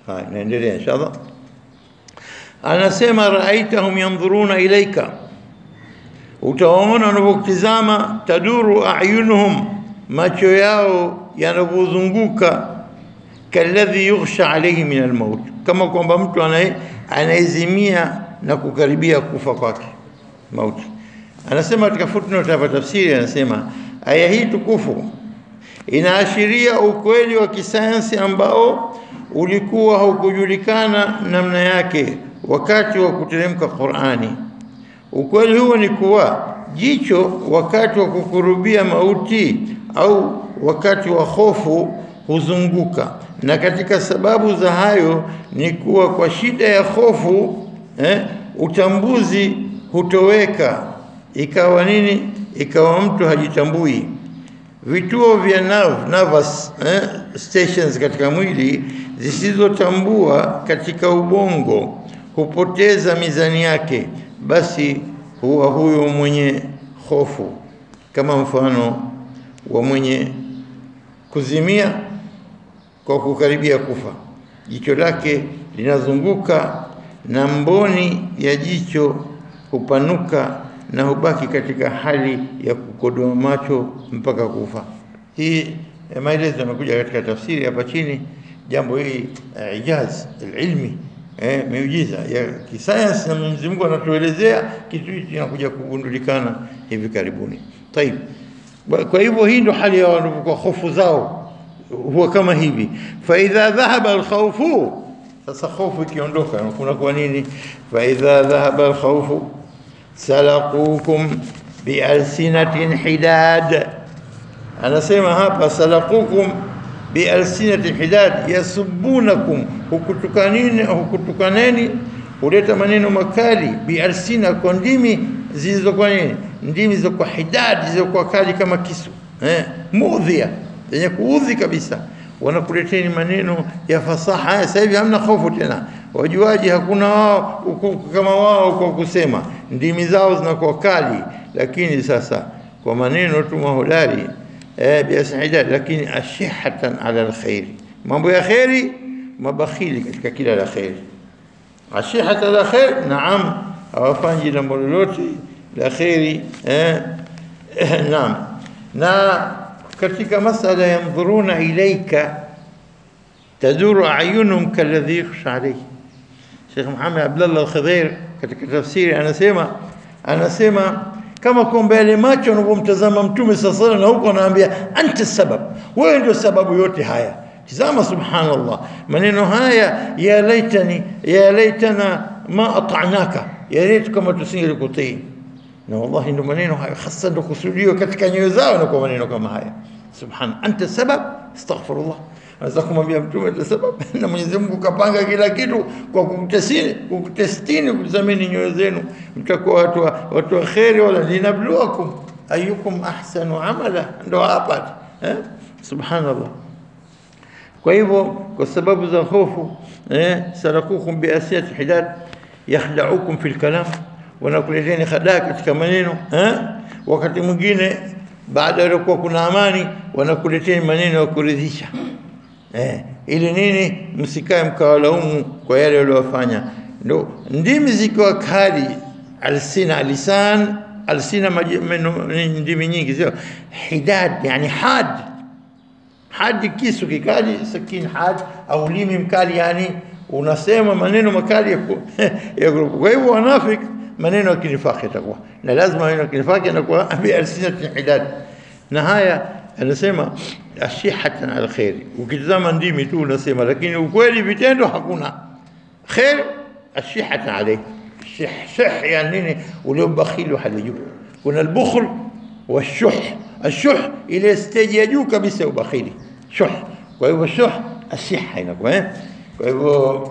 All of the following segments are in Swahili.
haya naendelea inshallah anasema raaitahum yanzuruna ilaika utawaona wanavyokutizama taduru ayunuhum macho yao yanavyozunguka kalladhi yughsha alayhi min almaut kama kwamba mtu anaye anaezimia na kukaribia kufa kwake mauti anasema katika footnote hapa tafsiri anasema aya hii tukufu inaashiria ukweli wa kisayansi ambao ulikuwa haukujulikana namna yake wakati wa kuteremka Qur'ani. Ukweli huo ni kuwa jicho wakati wa kukurubia mauti au wakati wa hofu huzunguka, na katika sababu za hayo ni kuwa kwa shida ya hofu eh, utambuzi hutoweka, ikawa nini? Ikawa mtu hajitambui vituo vya nerve, nervous eh, stations katika mwili zisizotambua katika ubongo hupoteza mizani yake, basi huwa huyo mwenye hofu, kama mfano wa mwenye kuzimia kwa kukaribia kufa. Jicho lake linazunguka na mboni ya jicho hupanuka na hubaki katika hali ya kukodoa macho mpaka kufa. Hii eh, maelezo yanakuja katika tafsiri hapa chini. Jambo hili uh, ijaz ilmi eh, miujiza ya kisayansi na Mwenyezi Mungu anatuelezea kitu hiki kinakuja kugundulikana hivi karibuni. Tayib, kwa hivyo hii ndo hali ya kwa hofu zao huwa kama hivi. Fa idha dhahaba alkhawfu, sasa hofu ikiondoka kuna kwa nini? Fa idha dhahaba alkhawfu salaqukum bialsinatin hidad, anasema hapa salaqukum bialsinatin hidad, yasubunakum, hukutukanini hukutukaneni, huleta maneno makali, bialsina, kwa ndimi zilizokuwa nini, ndimi zilizokuwa hidad, zilizokuwa kali kama kisu eh, mudhia, zenye kuudhi kabisa wanakuleteni maneno ya fasaha. Sasa hivi hamna hofu tena, wajuaji hakuna wao kama wao kwa kusema, ndimi zao zinakuwa kali, lakini sasa kwa maneno tu mahodari eh, biasida, lakini ashihatan ala alkhairi, mambo ya kheri, mabakhili katika kila la kheri. Ashihatan ala khair, naam, hawafanyi jambo lolote la kheri eh, eh, naam na katika masala yandhuruna ilaika taduru ayunum kalladhi yukhsha alayhi. Sheikh Muhammad Abdullah Al-Khidhair katika tafsiri anasema anasema kama kwamba yale macho yanavyomtazama Mtume sallallahu alayhi wasallam, na huko anaambia anta sabab, wewe ndio sababu yote haya. Tizama, subhanallah, maneno haya ya laitani ya laitana ma ata'naka, ya laitu kama tusingelikutii na wallahi ndo maneno hayo hasa ndo kusudiwa katika nyoyo zao, na kwa maneno kama haya subhana, anta sabab, astaghfirullah. Anaweza kumwambia mtume anta sabab, na Mwenyezi Mungu kapanga kila kitu kwa kukutestini, kukutestini, kutazamini nyoyo zenu, mtakuwa watu wa watu wa kheri, wala linabluwakum ayukum ahsanu amala, ndo hapa eh, subhanallah. Kwa hivyo kwa sababu za hofu eh, sarakukum biasiyati hidad yakhdaukum fil kalam wanakuleteni hadaa katika maneno eh? Wakati mwingine baada ya kuwa kuna amani wanakuleteni maneno ya kuridhisha eh, ili nini? Msikae mkawalaumu kwa yale waliofanya. Ndo ndimi zikiwa kali, alsina lisan alsina ndimi nyingi, sio hidad, yani had hadi kisu kikali, sakin had au limi mkali, yani unasema maneno makali ya kwa hivyo wanafiki maneno ya kinifaki yatakuwa na lazima maneno ya kinifaki yanakuwa bialsinati hidad, na haya anasema ashihatan ala khairi. Ukitazama ndimi tu unasema, lakini ukweli vitendo hakuna khair. Ashihatan alayhi shih shih, yani nini? Ule ubakhili wa hali juu. Kuna albukhl wa shuh. Ashuh ile stage ya juu kabisa ya ubakhili, shuh. Kwa hivyo shuh ashiha inakuwa eh. Kwa hivyo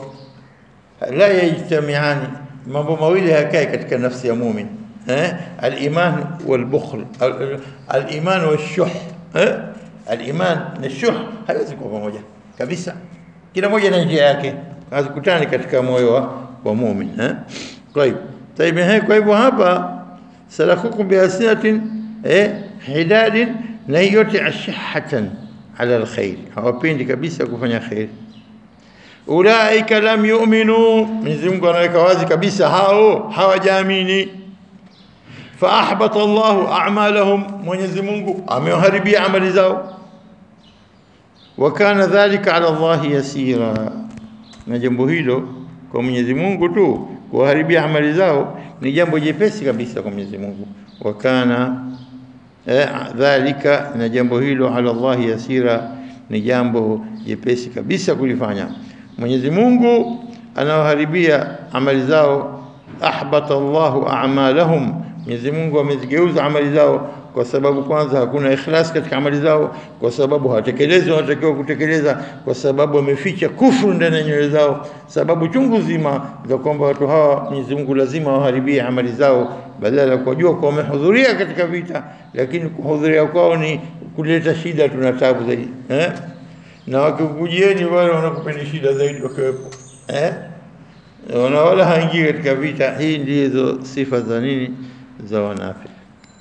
la yajtamiani mambo mawili hayakai katika nafsi ya mumin eh, al-iman wal-bukhl, al-iman wash-shuh eh, al-iman na shuh haiwezi kuwa pamoja kabisa, kila moja na njia yake, hazikutani katika moyo wa, wa mumin eh. Kwa hivyo طيب eh, kwa hivyo hapa salakukum biasinatin eh, hidadin, na yote ashihatan ala alkhair, hawapendi kabisa kufanya khair ulaika lam yu'minu, Mwenyezi Mungu anaweka wazi kabisa hao hawajaamini. Fa ahbata Allahu a'malahum, Mwenyezi Mungu amewaharibia amali zao. Wa kana dhalika ala Allahi yasira, na jambo hilo kwa Mwenyezi Mungu tu kuwaharibia amali zao ni jambo jepesi kabisa kwa Mwenyezi Mungu. Wa kana eh, dhalika, na jambo hilo ala Allahi yasira, ni jambo jepesi kabisa kulifanya. Mwenyezi Mungu anawaharibia amali zao. Ahbata Allahu a'malahum, Mwenyezi Mungu amezigeuza amali zao kwa sababu kwanza hakuna ikhlas katika amali zao, kwa sababu hawatekelezi wanatakiwa kutekeleza, kwa sababu wameficha kufru ndani ya nyoyo zao, sababu chungu zima za kwamba watu hawa Mwenyezi Mungu lazima waharibie amali zao, badala ya kujua kwa wamehudhuria katika vita, lakini kuhudhuria kwao ni kuleta shida, tuna tabu zaidi eh? na wakikujieni wale wanakupeni shida zaidi wakiwepo eh? wana wala haingii katika vita. Hii ndizo sifa za nini za wanafiki.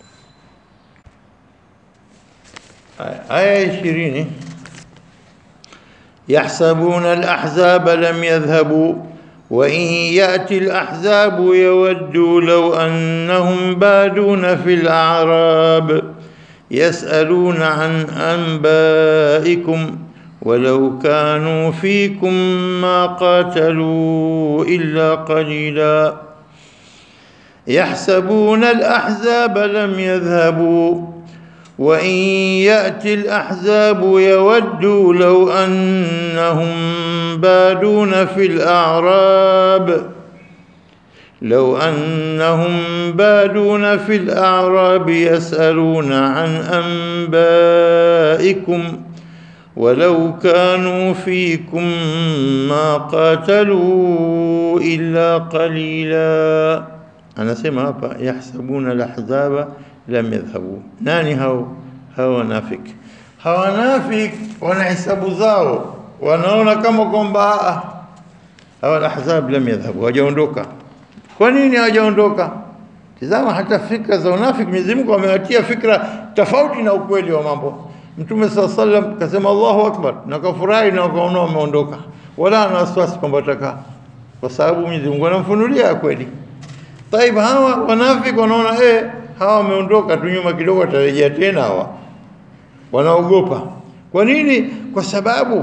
aya ishirini yahsabuna alahzaba lam yadhhabu wa in yati alahzabu yawaddu law annahum baduna fil a'rab yasaluna an anba'ikum ولو كانوا فيكم ما قاتلوا إلا قليلا يحسبون الأحزاب لم يذهبوا وإن يأتي الأحزاب يودوا لو أنهم بادون في الأعراب لو أنهم بادون في الأعراب يسألون عن أنبائكم ولو كانوا فيكم ما قاتلوا إلا قليلا أنا سمع يحسبون الأحزاب lam yadhhabu. Nani hao? Hao wanafiki. Hao wanafiki wana hisabu zao, wanaona kama kwamba hao ahzab lam yadhhabu, hawajaondoka. Kwa nini hawajaondoka? Tizama hata fikra za unafiki, Mwenyezi Mungu amewatia fikra tofauti na ukweli wa mambo. Mtume saa sallam kasema Allahu akbar, na kafurahi na wakaona wameondoka, wala ana wasiwasi kwamba watakaa, kwa sababu Mwenyezi Mungu anamfunulia ya kweli. Taib, hawa wanafiki wanaona eh, hawa wameondoka tu nyuma kidogo, watarejea tena. Hawa wanaogopa. Kwa nini? Kwa sababu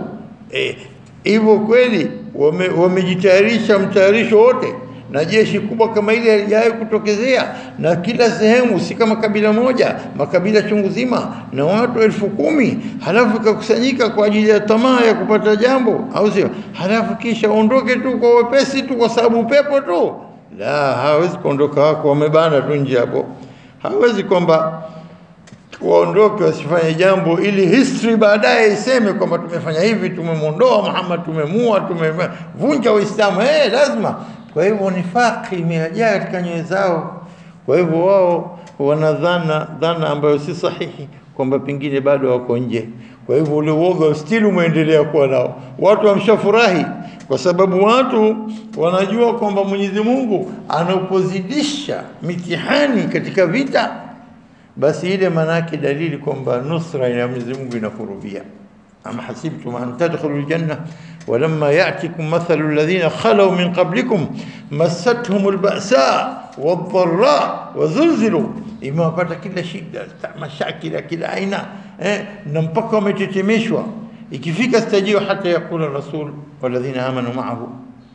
hivyo eh, kweli wamejitayarisha wame mtayarisho wote na jeshi kubwa kama ile halijawahi kutokezea, na kila sehemu, si kama kabila moja, makabila chungu zima na watu elfu kumi halafu ikakusanyika kwa ajili ya tamaa ya kupata jambo, au sio? Halafu kisha ondoke tu kwa wepesi tu kwa sababu upepo tu la, hawezi kuondoka, wako wamebana tu nje hapo. Hawezi kwamba waondoke wasifanye jambo ili history baadaye iseme kwamba tumefanya hivi, tumemwondoa Muhammad, tumemua, tumevunja Uislamu. Hey, lazima. Kwa hivyo nifaki imejaa katika nyoyo zao. Kwa hivyo wao wana dhana dhana ambayo si sahihi kwamba pengine bado wako nje. Kwa hivyo ule uoga still umeendelea kuwa nao. Watu wamshafurahi kwa sababu watu wanajua kwamba Mwenyezi Mungu anapozidisha mitihani katika vita, basi ile manake dalili kwamba nusra ya Mwenyezi Mungu inakurubia. am hasibtum an tadkhulu aljanna walamma ya'tikum mathalu alladhina khalaw min qablikum massathum alba'sa wadh-dharra wazulzilu, imewapata kila shida, mashakila kila aina eh, na mpaka wametetemeshwa ikifika stajio hata yakula rasul walladhina amanu ma'ahu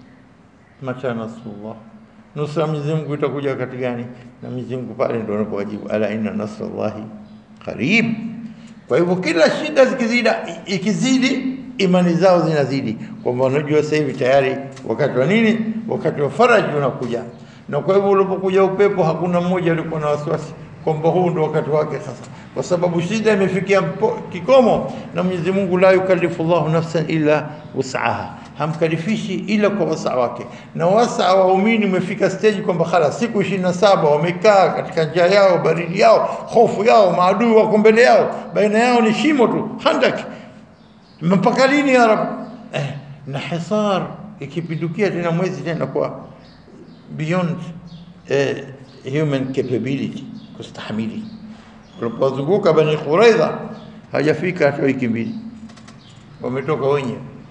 mata nasrullah, nusra Mwenyezi Mungu itakuja wakati gani? Na Mwenyezi Mungu pale ndio anapowajibu ala inna nasrallahi qarib. Kwa hivyo kila shida zikizida, ikizidi imani zao zinazidi, kwamba wanajua sasa hivi tayari wakati wa nini, wakati wa faraji unakuja. Na kwa hivyo ulipokuja upepo, hakuna mmoja alikuwa na wasiwasi kwamba huu ndo wakati wake sasa, kwa sababu shida imefikia kikomo, na Mwenyezi Mungu la yukallifu Allahu nafsan illa wus'aha, hamkalifishi ila kwa wasaa wake. Na wasaa wa waumini umefika stage kwamba khala siku ishirini na saba wamekaa katika njaa yao, baridi yao, hofu yao, maadui wako mbele yao, baina yao ni shimo tu, handak. Mpaka lini ya Rab? Eh, na hisar ikipindukia tena mwezi tena kwa beyond eh, human capability kustahimili. Walipozunguka Bani Quraidha hajafika hata wiki mbili, wametoka wenyewe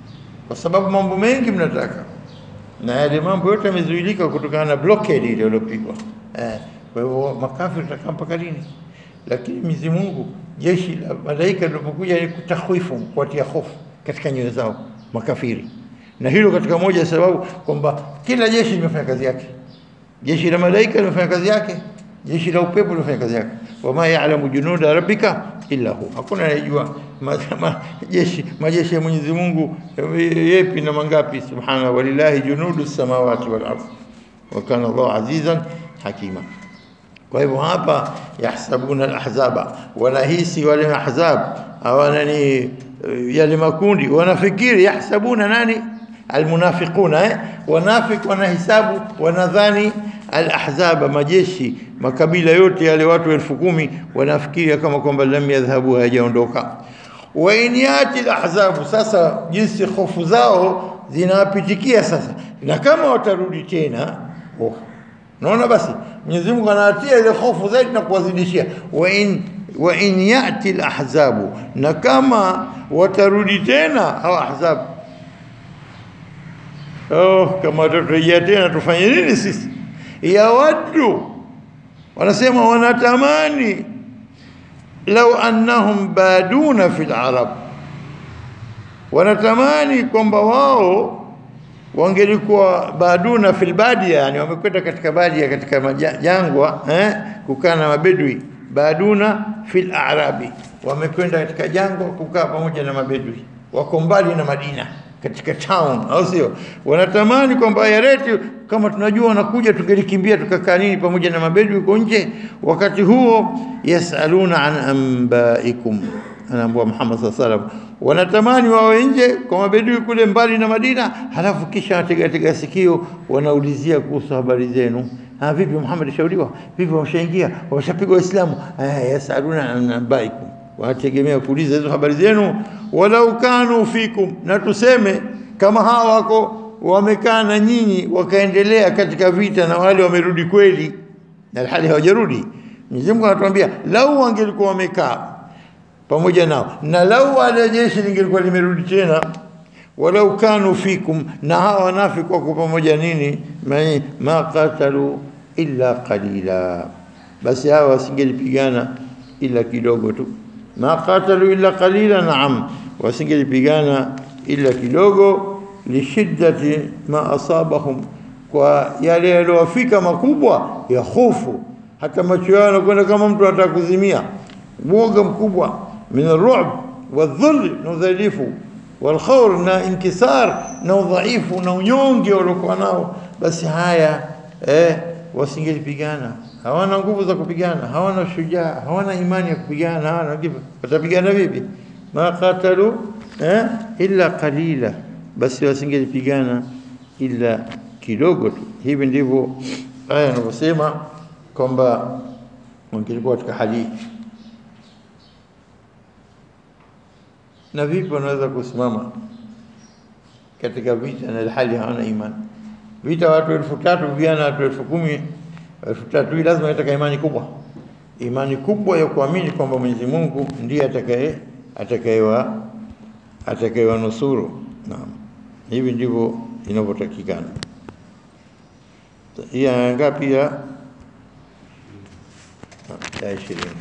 kwa sababu mambo mengi mnataka, na yale mambo yote yamezuilika kutokana na blockade ile iliyopigwa. Eh, kwa hivyo makafiri tutakaa mpaka lini? Lakini Mwenyezi Mungu, jeshi la malaika lilipokuja ni kutahwifu, kuwatia hofu katika nyoyo zao makafiri, na hilo katika moja ya sababu kwamba kila jeshi limefanya kazi yake. Jeshi la malaika limefanya kazi yake, jeshi la upepo limefanya kazi yake. Wama ya'lamu junuda rabbika illa hu, hakuna anayejua ma- ma- jeshi majeshi ya Mwenyezi Mungu yepi na mangapi. Subhana walillahi junudu samawati wal ardh wa kana Allahu azizan hakima. Kwa hivyo hapa yahsabuna alahzaba, wanahisi wale ahzab hawana ni eh, yale makundi, wanafikiri yahsabuna nani almunafiquna eh? Wanafik wanahisabu wanadhani alahzaba, majeshi makabila yote yale watu elfu kumi wanafikiria kama kwamba lam yadhhabu, hayajaondoka. Wa in yati alahzabu, sasa jinsi hofu zao zinawapitikia sasa, na kama watarudi tena oh, Unaona, basi Mwenyezi Mungu anawatia ile hofu zaidi na kuwazidishia. wa in wa in yati alahzabu, na kama watarudi tena hawa ahzabu, oh, kama watarejea tena tufanye nini sisi? Yawaddu, wanasema wanatamani, lau annahum baduna fil arab, wanatamani kwamba wao wangelikuwa baduna fil badia, yani wamekwenda katika badia, katika maja- jangwa eh, kukaa na mabedui. Baduna fil arabi, wamekwenda katika jangwa kukaa pamoja na mabedui, wako mbali na Madina, katika town, au sio? Wanatamani kwamba yareti, kama tunajua wanakuja, tungelikimbia tukakaa nini pamoja na mabedui huko nje. Wakati huo yasaluna an ambaikum anaambua Muhammad sallallahu alaihi wasallam, wanatamani wawe nje kwa mabedui kule mbali na Madina, halafu kisha wanatega tega sikio, wanaulizia kuhusu habari zenu. Ah, vipi Muhammad shauriwa vipi, wameshaingia wameshapigwa Waislamu? Eh, yasaluna an ambaikum, wanategemea kuuliza hizo habari zenu. Walau kanu fikum, na tuseme kama hawa wako wamekaa na nyinyi wakaendelea katika vita na wale wamerudi kweli, na hali hawajarudi. Mwenyezi Mungu anatuambia lau wangelikuwa wamekaa pamoja nao na lau wale jeshi lingelikuwa limerudi tena, walau kanu fikum, na hawa wanafiki wako pamoja nini, ma- ma qatalu illa qalila, basi hawa wasingelipigana ila kidogo tu. Ma qatalu illa qalila, naam, wasingelipigana ila kidogo, lishiddati ma asabahum, kwa yale yaliyowafika makubwa ya hofu, hata macho yao yanakwenda kama mtu anataka kuzimia, uoga mkubwa min arru'b wadhulli na udhalifu walkhawr na inkisar na udhaifu na unyonge waliokuwa nao, basi haya eh, wasingelipigana. Hawana nguvu za kupigana, hawana shujaa, hawana imani ya kupigana, hawana kitu. Watapigana vipi? ma qatalu eh, illa qalila, basi wasingelipigana ila kidogo tu. Hivi ndivyo aya inavyosema kwamba wangelikuwa katika hali hii. na vipi wanaweza kusimama katika vita na hali hawana imani? Vita watu elfu tatu vijana watu elfu kumi elfu tatu hii lazima itaka imani kubwa, imani kubwa ya kuamini kwamba Mwenyezi Mungu ndiye atakaye atakayewa atakayewanusuru. Naam, hivi ndivyo inavyotakikana. Hii aya ngapi? Ya ya ishirini.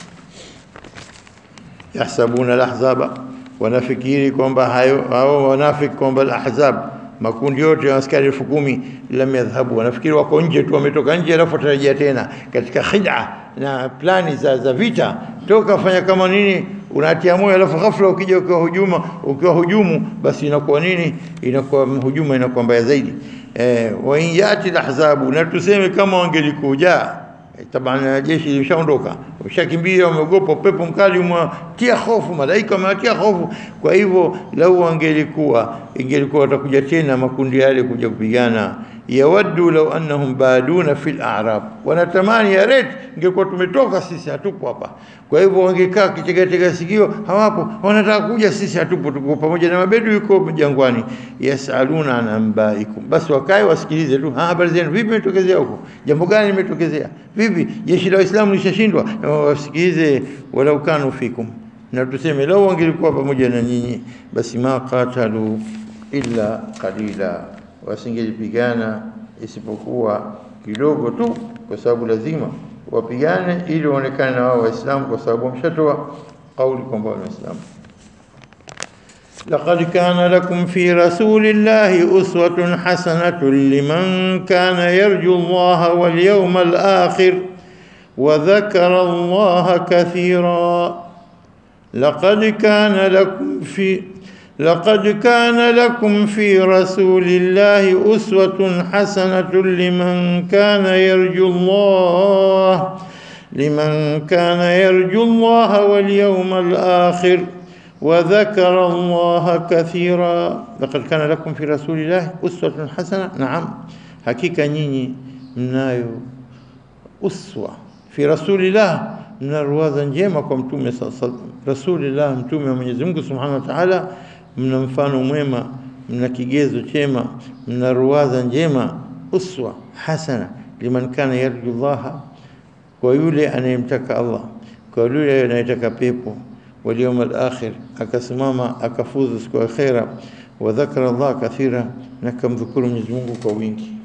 Yahsabuna lahzaba wanafikiri kwamba hayo hao wanafiki kwamba al-ahzab makundi yote ya askari elfu kumi lam yadhhabu, wanafikiri wako nje tu, wametoka nje, alafu watarejea tena katika khid'a na plani za, za vita. Toka fanya kama nini, unatia moyo, alafu ghafla ukija ukiwa hujuma ukiwa hujumu, basi inakuwa nini, inakuwa hujuma inakuwa mbaya zaidi. Eh, wa in yati al-ahzabu, na tuseme kama wangelikuja Tabana jeshi limeshaondoka, wameshakimbia, wameogopa upepo mkali umewatia hofu, malaika wamewatia hofu. Kwa hivyo lau wangelikuwa ingelikuwa watakuja tena makundi yale kuja kupigana, yawaddu lau annahum baduna fil a'rab, wanatamani ya ret ingekuwa tumetoka sisi, hatupo hapa. Kwa hivyo wangekaa kitegatega sikio, hawapo, wanataka kuja, sisi hatupo, tuko pamoja na mabedu yuko jangwani. Yasaluna an ambaikum, basi wakae wasikilize tu, "Ah, habari zenu vipi, imetokezea huko, jambo gani limetokezea vipi, jeshi la Waislamu lishashindwa? Na Wasikilize, walau kanu fikum, na tuseme lau wangelikuwa pamoja na nyinyi, basi ma qatalu illa qalila, wasingelipigana isipokuwa kidogo tu, kwa sababu lazima wapigane ili waonekane na wao Waislamu, kwa sababu wameshatoa kauli kwamba ni Waislamu. لقد كان لكم في رسول الله أسوة حسنة لمن كان يرجو الله واليوم الآخر وذكر الله كثيرا لقد كان لكم في لقد كان لكم في رسول الله أسوة حسنة لمن كان يرجو الله لمن كان يرجو الله واليوم الآخر وذكر الله كثيرا لقد كان لكم في رسول الله أسوة حسنة نعم حقيقة نيني mnayo uswa fi rasulillah mna ruwaza njema kwa mtume rasulillah mtume wa Mwenyezi Mungu Subhanahu wa Ta'ala mna mfano mwema mna kigezo chema mna ruwaza njema uswa hasana liman kana yarju Allah kwa yule anayemtaka Allah kwa yule anayetaka pepo واليوم الآخر akasimama akafuzu siku ya akhera wa dhakara Allah kathira na kamdhukuru Mwenyezi Mungu kwa wingi